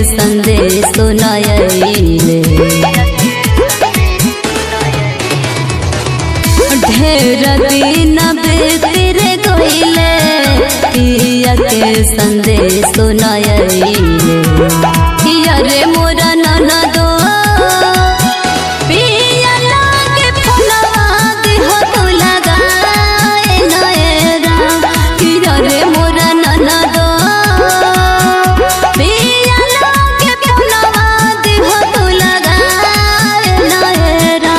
संदेश सुनाइले ढेर दिन बेतिर गइले पिया के संदेश सुनाइले पिया रे मोरा ननदो पिया लागे फुलवा देह तो लगाए नयरा पिया रे मोरा ननदो पिया लागे फुलवा देह तो लगाए नयरा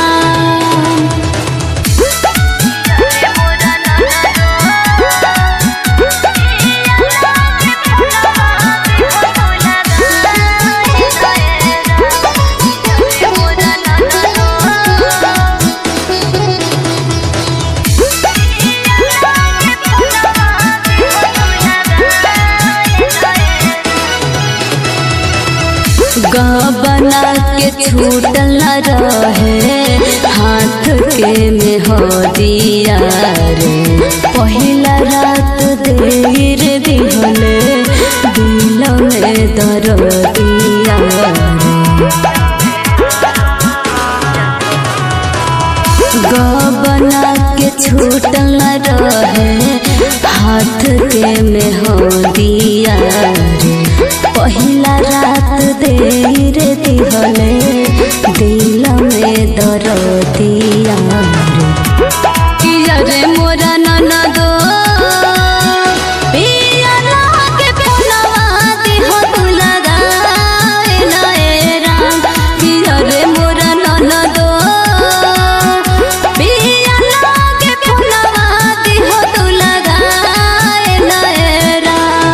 बना के छूटल न रहे हाथ के में हो दिया रे पहिला रात देर दिहले दिल में दर दिया बना के छूटल न रहे हाथ के में हो दिया रे पहिला रात देर दिहले दिल में दर दिया रे किया रे मोरा ननदो पिया लागे फुलवा देह तू लगाए नयरा किया रे मोरा ननदो पिया लागे फुलवा देह तू लगाए नयरा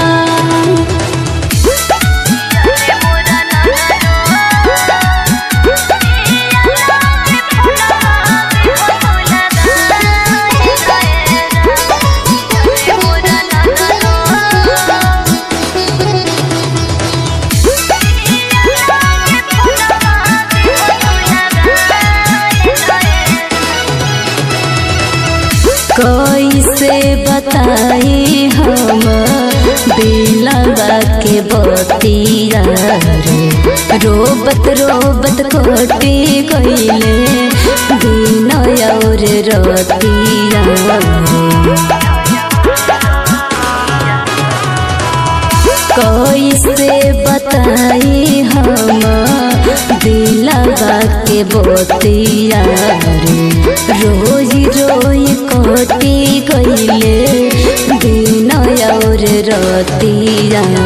कैसे बताई हम दिलवा के बतिया रे रोबत रोबत कोटी गईले दिन और रतिया रे कैसे बताई हम दिलवा के बतिया रे रोज रोज कोटी गईले दिन और रतिया